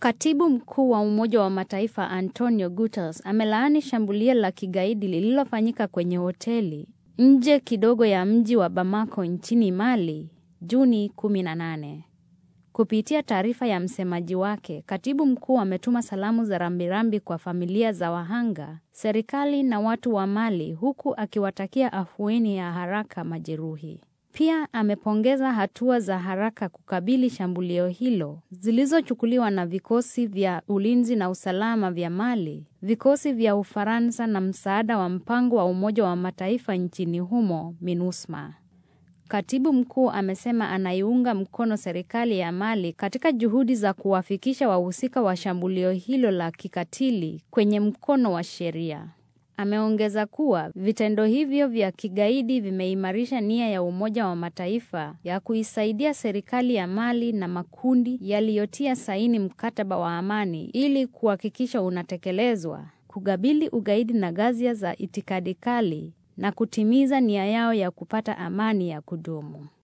Katibu mkuu wa Umoja wa Mataifa Antonio Guterres amelaani shambulio la kigaidi lililofanyika kwenye hoteli nje kidogo ya mji wa Bamako nchini Mali Juni 18. Kupitia taarifa ya msemaji wake, katibu mkuu ametuma salamu za rambirambi kwa familia za wahanga, serikali na watu wa Mali huku akiwatakia afueni ya haraka majeruhi. Pia amepongeza hatua za haraka kukabili shambulio hilo zilizochukuliwa na vikosi vya ulinzi na usalama vya Mali, vikosi vya Ufaransa na msaada wa mpango wa Umoja wa Mataifa nchini humo MINUSMA. Katibu mkuu amesema anaiunga mkono serikali ya Mali katika juhudi za kuwafikisha wahusika wa shambulio hilo la kikatili kwenye mkono wa sheria. Ameongeza kuwa vitendo hivyo vya kigaidi vimeimarisha nia ya Umoja wa Mataifa ya kuisaidia serikali ya Mali na makundi yaliyotia saini mkataba wa amani ili kuhakikisha unatekelezwa, kukabili ugaidi na ghasia za itikadi kali na kutimiza nia yao ya kupata amani ya kudumu.